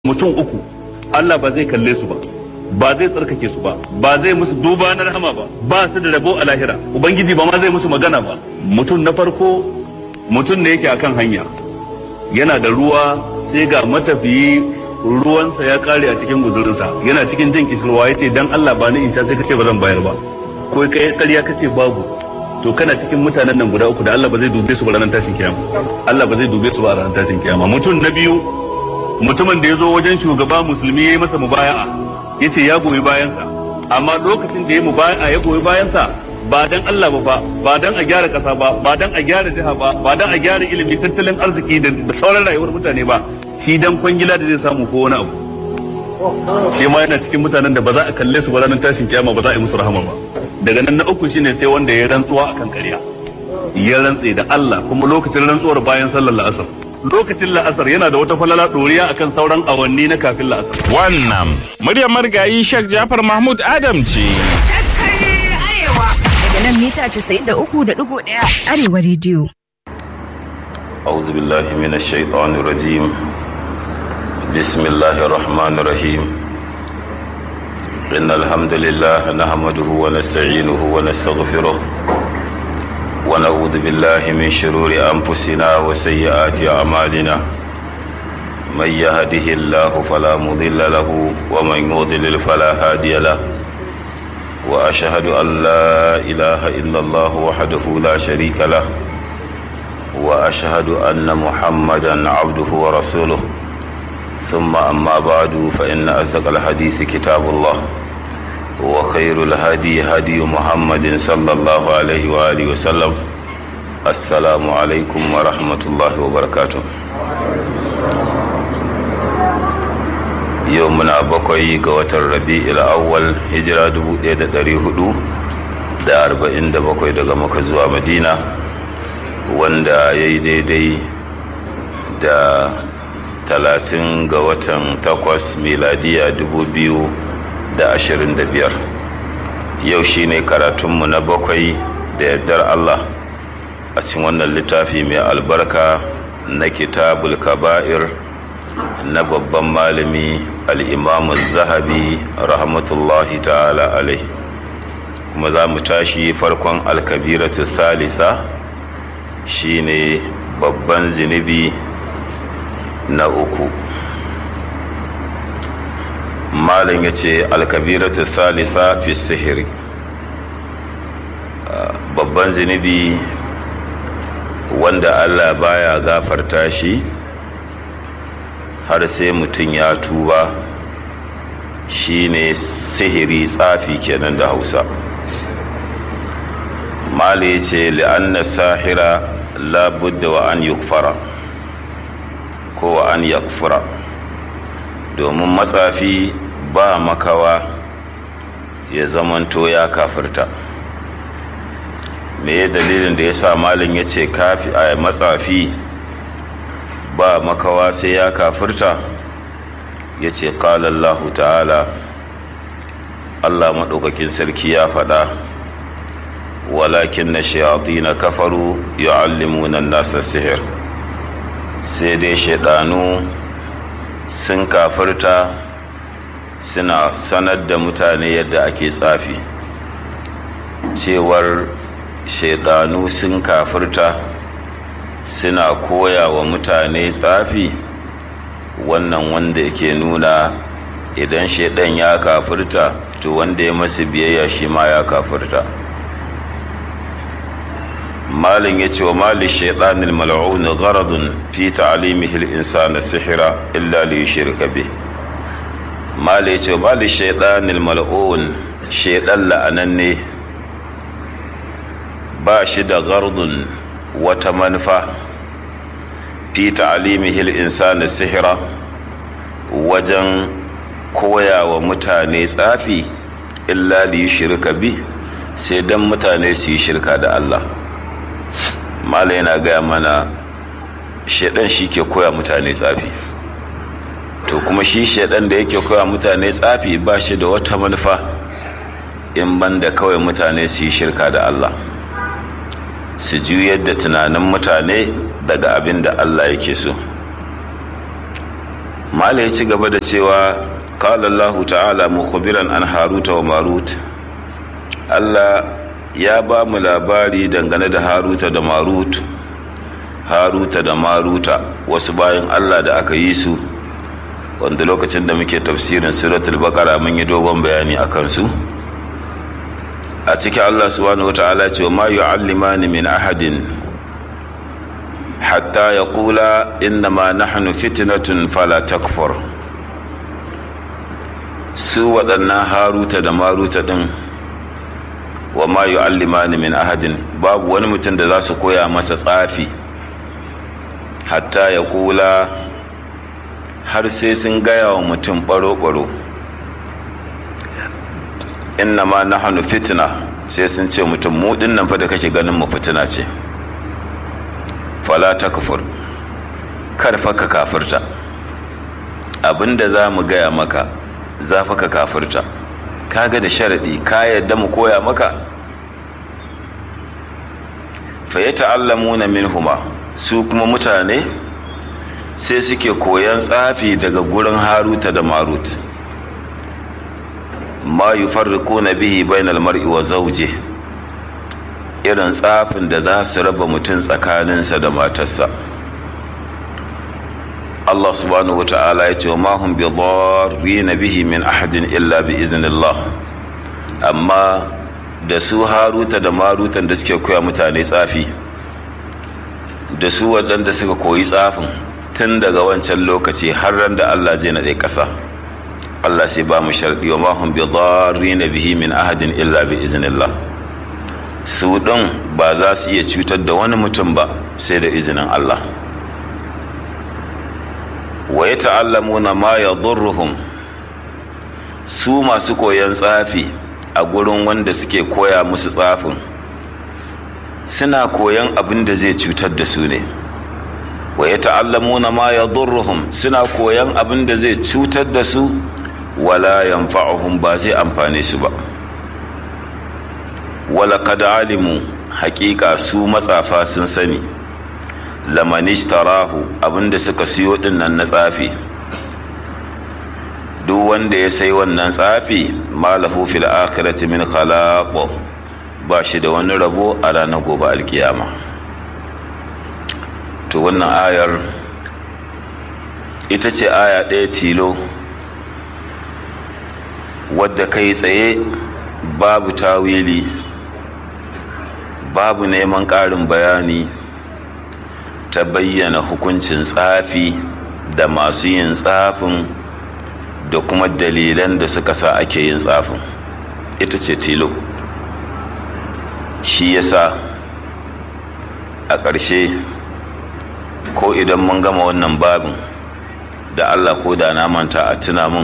mutum uku Allah ba zai kalle su ba ba zai tsarkake su ba ba zai musu duba na rahama ba ba su da rabo a lahira ubangiji ba ma zai musu magana ba mutum na farko mutum ne yake akan hanya yana da ruwa sai ga matafiyi ruwansa ya kare a cikin guzurinsa yana cikin jin kishirwa ya ce dan Allah ba ni in sha sai kace ba zan bayar ba ko kai ƙarya kace babu to kana cikin mutanen nan guda uku da Allah ba zai dube su ba ranar tashin kiyama Allah ba zai dube su ba ranar tashin kiyama mutum na biyu mutumin da ya zo wajen shugaba musulmi ya yi masa mubaya'a ya ce ya goyi bayansa amma lokacin da ya mubaya'a ya goyi bayansa ba dan Allah ba fa ba dan a gyara kasa ba ba dan a gyara jiha ba ba dan a gyara ilimi tattalin arziki da sauran rayuwar mutane ba shi dan kwangila da zai samu ko wani abu shi ma yana cikin mutanen da ba za a kalle su ba ranar tashin kiyama ba za a yi musu rahama ba daga nan na uku shine sai wanda ya rantsuwa akan ƙarya ya rantse da Allah kuma lokacin rantsuwar bayan sallar la'asar lokacin la'asar yana da wata falala ɗoriya akan sauran awanni na kafin la'asar. Wannan muryar marigayi Sheikh Jafar Mahmud Adam ce. Daga nan mita 93.1 Arewa rediyo. أعوذ بالله من الشيطان الرجيم بسم الله الرحمن الرحيم إن الحمد لله نحمده ونستعينه ونستغفره ونعوذ بالله من شرور أنفسنا وسيئات أعمالنا من يهده الله فلا مضل له ومن يضلل فلا هادي له وأشهد أن لا إله إلا الله وحده لا شريك له وأشهد أن محمدا عبده ورسوله ثم أما بعد فإن أصدق الحديث كتاب الله وخير الهدي هدي محمد صلى الله عليه وآله وسلم السلام عليكم ورحمة الله وبركاته يومنا بقي قوة الربيع الأول هجرة دبو إيدا داري هدو da arba'in da bakwai daga maka zuwa madina wanda ya yi daidai da talatin ga watan takwas miladiya dubu biyu da ashirin da biyar yau shine karatunmu na bakwai da yardar Allah a cikin wannan littafi mai albarka na kitabul kaba'ir na babban malami al'imamun zahabi rahmatullahi ta'ala alai kuma za mu tashi farkon alkabiratu salisa shine babban zinubi na uku malin ya ce alkabiratu salisa fi sihiri babban zunubi wanda allah baya gafarta shi har sai mutum ya tuba shine sihiri tsafi kenan da hausa mali ya ce li'anna sahira labudda wa an yukfara ko wa an yakfura domin matsafi ba makawa ya zamanto ya kafirta me dalilin da ya sa malin ya ce a matsafi ba makawa sai ya kafirta ya ce ƙalallahu ta'ala allah maɗaukakin sarki ya faɗa walakin na shayati na kafaru yu'allimuna nasa sihir sai dai shaidanu sun kafirta suna sanar da mutane yadda ake tsafi cewar shaidanu sun kafirta suna koya wa mutane tsafi wannan wanda yake nuna idan shaidan ya kafirta to wanda ya masu biyayya shi ma ya kafirta malin ya ce wa mali shaidanin mal'un gharadun fi ta'alimihi al-insana sihira illa li yushrika bih mali ya ce wa mali shaidanin mal'un shaidan la'ananne ba shi da gardun wata manufa fi ta'alimihi al-insana sihira wajen koya wa mutane tsafi illa li yushrika bih sai dan mutane su yi shirka da Allah mala yana gaya mana shaidan shi ke koya mutane tsafi to kuma shi shaidan da yake koya mutane tsafi ba shi da wata manufa in banda kawai mutane su yi shirka da Allah su juyar da tunanin mutane daga abin da Allah yake so mala ya ci gaba da cewa qala Allah ta'ala mukhbiran an haruta wa marut Allah ya ba mu labari dangane da haruta da marut haruta da maruta wasu bayan Allah da aka yi su wanda lokacin da muke tafsirin suratul baqara mun yi dogon bayani akan su a cikin Allah subhanahu wata'ala ce ma yu'allimani min ahadin hatta yaqula innama nahnu fitnatun fala takfur su waɗannan haruta da maruta ɗin wa ma yu'allimani min ahadin babu wani mutum da za su koya masa tsafi hatta ya kula har sai sun gaya wa mutum ɓaro-ɓaro inna ma na hannu fitina sai sun ce mutum mu nan fa da kake ganin mu fitina ce fala ta kufur karfa ka kafirta abinda za mu gaya maka za fa ka kafirta kaga da sharaɗi ka yadda mu koya maka fa ya ta'allamuna minhuma su kuma mutane sai suke koyan tsafi daga gurin haruta da marut ma yufarriquna bihi bainal mar'i wa zawji irin tsafin da za su raba mutum tsakaninsa da matarsa Allah subhanahu wa ta'ala ya ce wa mahum bi na bihi min ahadin illa bi iznillah amma da su haruta da marutan da suke koya mutane tsafi da su waɗanda suka koyi tsafin tun daga wancan lokaci har ran da Allah zai naɗe ƙasa Allah sai ba mu sharɗi wa mahum bi na bihi min ahadin illa bi iznillah su ɗin ba za su iya cutar da wani mutum ba sai da izinin Allah wa ya ta'allamuna ma ya su masu koyan tsafi a gurin wanda suke koya musu tsafin suna koyan abin da zai cutar da su ne wa ya ta'allamuna ma ya suna koyan abin da zai cutar da su wala yanfa'uhum ba zai amfane su ba wala kada alimu hakika su matsafa sun sani lamanishtarahu abinda suka siyo dinnan na tsafi duk wanda ya sai wannan tsafi malahu fil akhirati min khalaq ba shi da wani rabo a ranar gobe alkiyama to wannan ayar ita ce aya ɗaya tilo wadda kai tsaye babu tawili babu neman ƙarin bayani ta bayyana hukuncin tsafi da masu yin tsafin da kuma dalilan da suka sa ake yin tsafin ita ce tilo shi yasa a ƙarshe ko idan mun gama wannan babin da allah ko da na manta a tuna mun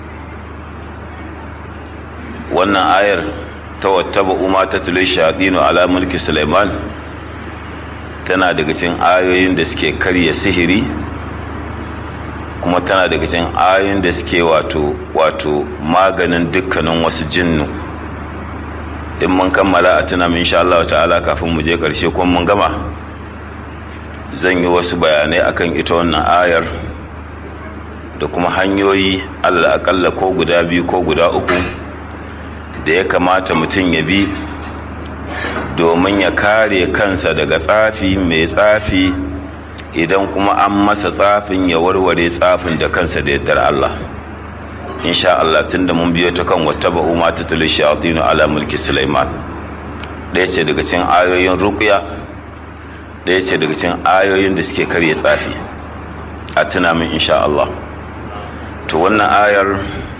wannan ayar ta wattaba umar ta tulo shaɗino ala mulki suleiman tana daga cikin ayoyin da suke karya sihiri kuma tana daga cikin ayoyin da suke wato wato maganin dukkanin wasu jinnu in mun kammala a tuna min Allah ta'ala kafin mu je karshe kuma mun gama zan yi wasu bayanai akan ita wannan ayar da kuma hanyoyi allah akalla ko guda biyu ko guda uku da ya kamata mutum ya bi domin ya kare kansa daga tsafi mai tsafi idan kuma an masa tsafin ya warware tsafin da kansa da yardar Allah insha Allah tunda mun biyo ta kan wata ba'u ma ta tulu shayatinu ala mulki Sulaiman ɗaya ce daga cikin ayoyin ruqya ɗaya ce daga cikin ayoyin da suke karya tsafi a tuna min insha Allah to wannan ayar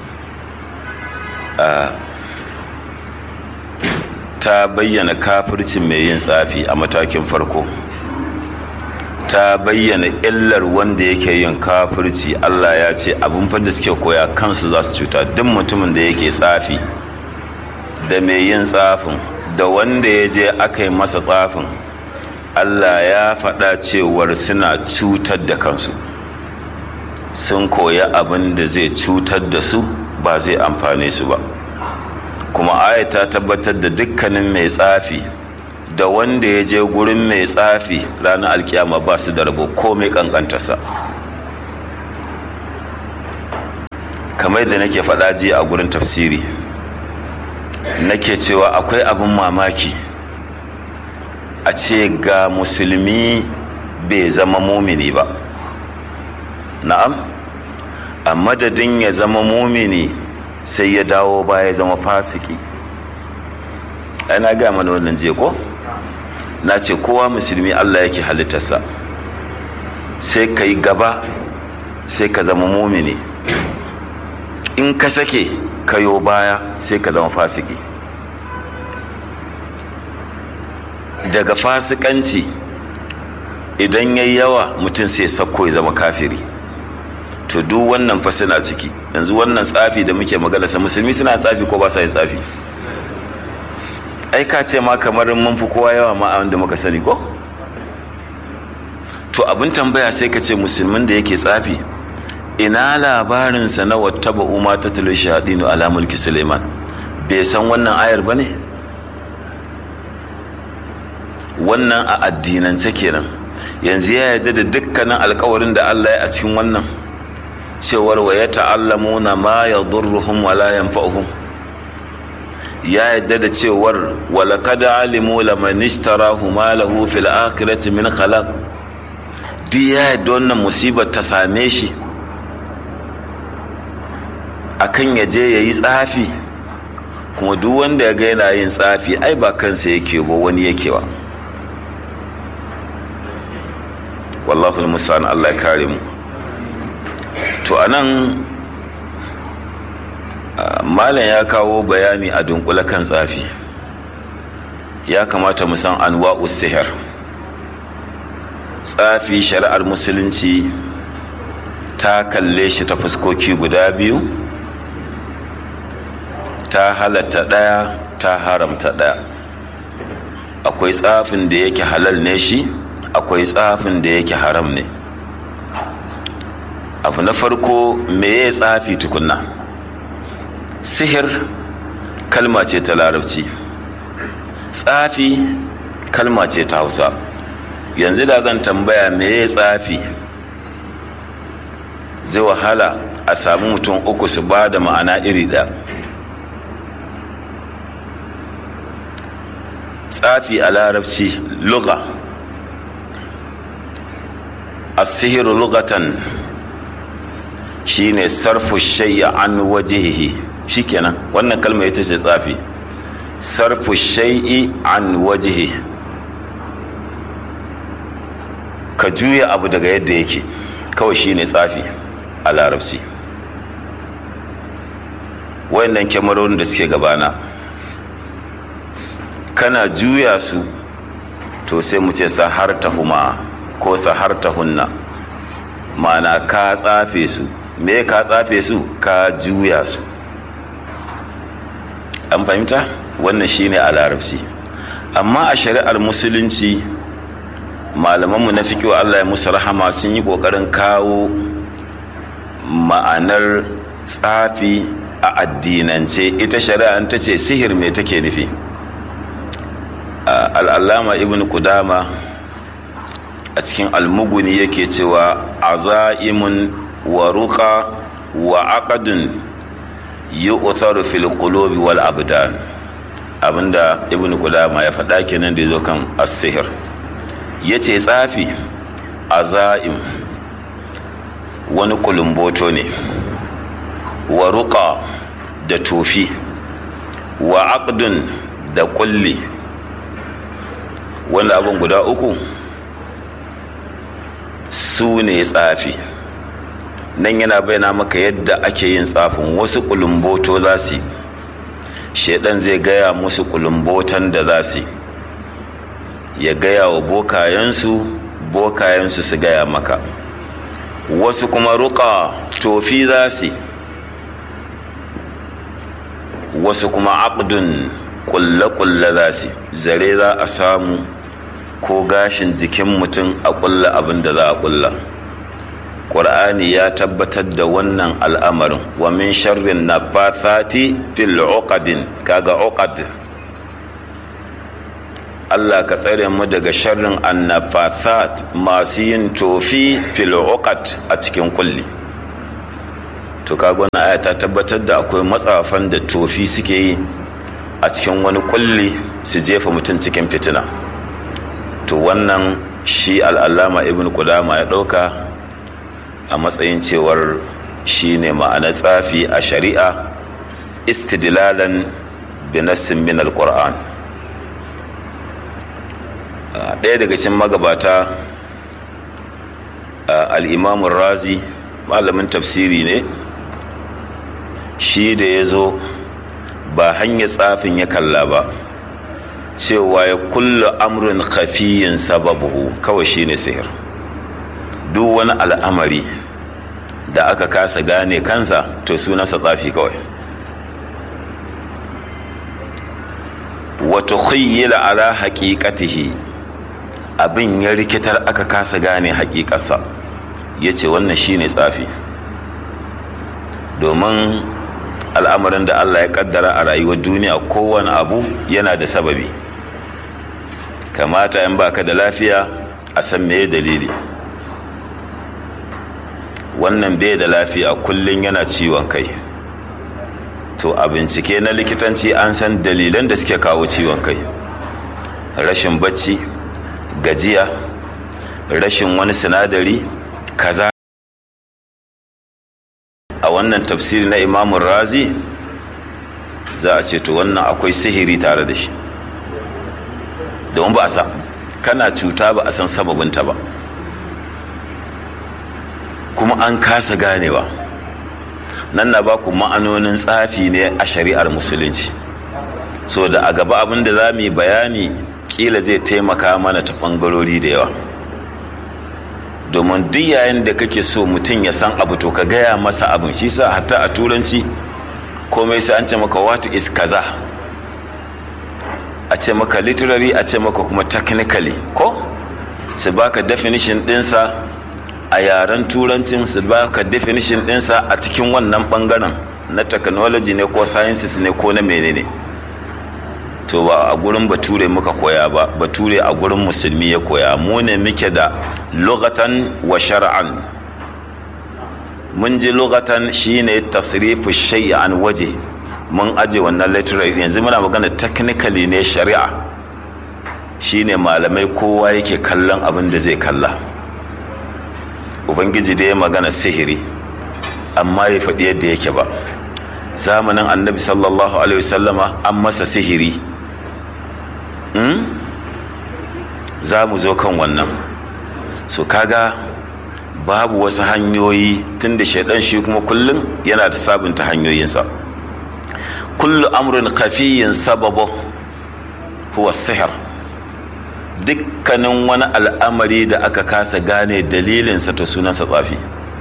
ta bayyana kafircin mai yin tsafi a matakin farko ta bayyana illar wanda yake yin kafirci Allah ya ce abin da suke koya kansu za su cuta duk mutumin da yake tsafi da mai yin tsafin da wanda ya je aka yi masa tsafin Allah ya faɗa cewar suna cutar da kansu sun koya abin da zai cutar da su ba zai amfane su ba kuma aya ta tabbatar da dukkanin mai tsafi da wanda ya je gurin mai tsafi ranar alkiyama ba su da rabo ko mai kankantarsa kamar da nake faɗa jiya a gurin tafsiri nake cewa akwai abin mamaki a ce ga musulmi bai zama mumini ba na'am a madadin ya zama mumini sai ya dawo ba ya zama fasiki ana gaya mana wannan je ko na ce kowa musulmi allah yake halittarsa sai ka yi gaba sai ka zama mumini in ka sake kayo baya sai ka zama fasiki daga fasikanci idan ya yawa mutum sai sakko ya zama kafiri to duk wannan fa suna ciki yanzu wannan tsafi da muke magana sa musulmi suna tsafi ko ba sa yin tsafi ai ka ce ma kamar mun fi kowa yawa ma a wanda muka sani ko to abin tambaya sai ka ce musulmin da yake tsafi ina labarinsa na wattaba umma ta talo shahadinu ala mulki suleiman bai san wannan ayar ba ne wannan a addinance kenan yanzu ya yarda da dukkanin alkawarin da allah ya a cikin wannan cewar wa ya ta'allamuna ma ya durruhum wa la yanfa'uhum ya yarda da cewar wa laqad alimu laman ishtarahu ma lahu fil akhirati min khalaq duk ya yarda wannan musibar ta same shi akan ya je ya yi tsafi kuma duk wanda ya ga yana yin tsafi ai ba kansa yake ba wani yake ba wallahu musa'an Allah ya kare mu to anan malam ya kawo bayani a dunkule kan tsafi ya kamata mu san anwa'u sihir tsafi shari'ar musulunci ta kalle shi ta fuskoki guda biyu ta halatta ɗaya ta haramta ɗaya akwai tsafin da yake halal ne shi akwai tsafin da yake haram ne abu na farko meye tsafi tukunna sihir kalma ce ta larabci tsafi kalma ce ta hausa yanzu da zan tambaya meye tsafi zai wahala a sami mutum uku su ba da ma'ana iri ɗaya tsafi a larabci luga asihiru lugatan shine sarfu shay'a an wajihihi shikenan wannan kalma ita ce tsafi sarfu shay'i an wajihi ka juya abu daga yadda yake kawai shine tsafi a larabci wayannan kyamarorin da suke gabana kana juya su to sai mu ce sahartahuma ko sahartahunna ma'ana ka tsafe su me ka tsafe su ka juya su an fahimta wannan shine a larabci amma a shari'ar musulunci malamanmu na fikiyo Allah ya musu rahama sun yi ƙoƙarin kawo ma'anar tsafi a addinance ita shari'a ta ce sihir me take nufi al'allama ibn kudama a cikin almuguni yake cewa azaimun wa ruqa wa aqdun yu'tharu fil qulubi wal abdan abinda ibn kudama ya faɗa kenan da yazo kan as-sihr yace tsafi azaim wani kulumboto ne wa ruqa da tofi wa aqdun da kulli wanda abin guda uku su ne tsafi nan yana bayyana maka yadda ake yin tsafin wasu kulumboto za su shaidan zai gaya musu kulumbotan da za su ya gaya wa bokayensu bokayensu su gaya maka wasu kuma ruka tofi za su wasu kuma abdun kulle-kulle za su zare za a samu ko gashin jikin mutum a kulla abin da za a kulla ƙur'ani ya tabbatar da wannan al'amarin wa min sharrin na fathati fil uqadin kaga uqad Allah ka tsare mu daga sharrin annafathat masu yin tofi fil uqad a cikin kulli to kaga wannan aya ta tabbatar da akwai matsafan da tofi suke yi a cikin wani kulli su jefa mutum cikin fitina to wannan shi al'allama ibn kudama ya ɗauka a matsayin cewar shi ne ma'anar tsafi a shari'a istidlalan binassin min al-qur'an ɗaya daga cikin magabata al'imamun razi malamin tafsiri ne shi da ya zo ba hanyar tsafin ya kalla ba cewa ya kulla amrin khafiyin sababu kawai shi ne sihir duk wani al'amari da aka kasa gane kansa to sunansa tsafi kawai wato khayyila ala haƙiƙatihi abin ya rikitar aka kasa gane haƙiƙarsa ya ce wannan shine tsafi domin al'amarin da allah ya kaddara a rayuwar duniya kowane abu yana da sababi kamata in baka da lafiya a san meye dalili wannan bai da lafiya kullum yana ciwon kai to a bincike na likitanci an san dalilan da suke kawo ciwon kai rashin bacci gajiya rashin wani sinadari kaza a wannan tafsiri na imamun razi za a ce to wannan akwai sihiri tare da shi domin ba a sa kana cuta ba a san sababinta ba kuma an kasa ganewa nan na ba ku ma'anonin tsafi ne a shari'ar musulunci so da a gaba abin da za mu yi bayani kila zai taimaka mana ta ɓangarori da yawa domin duk yayin da kake so mutum ya san abu to ka gaya masa abin shi sa hatta a turanci komai sai an ce maka what is kaza a ce maka literary a ce maka kuma technically ko su baka definition dinsa a yaren turancin su baka definition dinsa a cikin wannan bangaren na technology ne ko sciences ne ko na menene to ba a gurin bature muka koya ba bature a gurin musulmi ya koya mu ne muke da lugatan wa shar'an mun ji lugatan shine tasrifu shay'i an waje mun aje wannan literary yanzu muna magana technically ne shari'a shine malamai kowa yake kallon abin da zai kalla ubangiji da ya magana sihiri amma ya faɗi yadda yake ba zamanin annabi sallallahu alaihi wasallama an masa sihiri za mu zo kan wannan so kaga babu wasu hanyoyi tunda shaidan shi kuma kullum yana da sabunta hanyoyinsa kullu amrin kafiyin sababu huwa sihir dukkanin wani al'amari da aka kasa gane dalilinsa to sunansa tsafi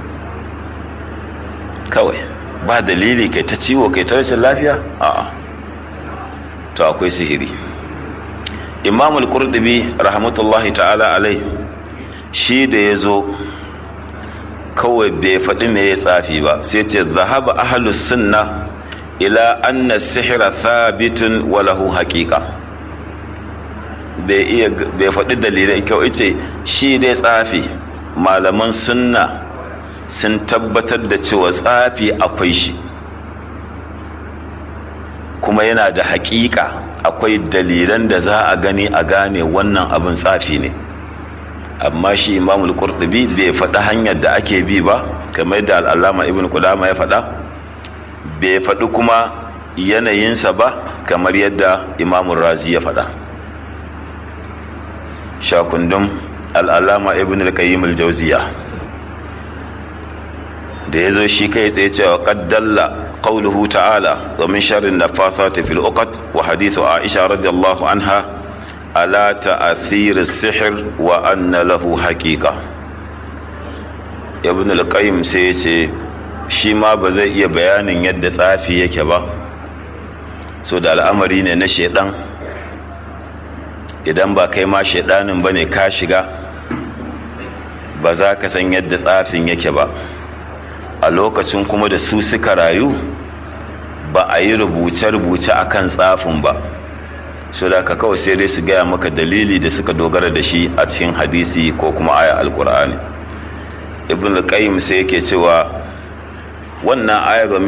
kawai ba dalili kai ta ciwo kai ta rashin lafiya a'a to akwai sihiri imam al-qurdubi rahmatullahi ta'ala alai shi da ya zo kawai bai faɗi me ya tsafi ba sai ce zahaba ahlus sunna ila anna sihira thabitun wa lahu haqiqa bai iya bai faɗi dalilai kyau ce shi dai tsafi malaman sunna sun tabbatar da cewa tsafi akwai shi kuma yana da haƙiƙa akwai dalilan da za a gani a gane wannan abin tsafi ne amma shi imamul qurtubi bai faɗi hanyar da ake bi ba kamar da al'allama ibn kudama ya faɗa bai faɗi kuma yanayinsa ba kamar yadda imamun razi ya faɗa shakundun al'allama ibn al-qayyim al-jawziya da ya zo shi kai tsaye cewa qaddalla قوله تعالى ومن شر النفاثات في العقد وحديث عائشة رضي الله عنها على تأثير السحر وأن له حقيقة ابن القيم سيسي shi ma ba zai iya bayanin yadda tsafi yake ba so da al'amari ne na shaidan idan ba kai ma shaidanin ba ne ka shiga ba za ka san yadda tsafin yake ba a lokacin kuma da su suka rayu ba a yi rubuce-rubuce a kan tsafin ba so da ka kawai sai dai su gaya maka dalili da suka dogara da shi a cikin hadisi ko kuma aya alkur'ani ibn al-qayyim sai yake cewa wannan ayar wa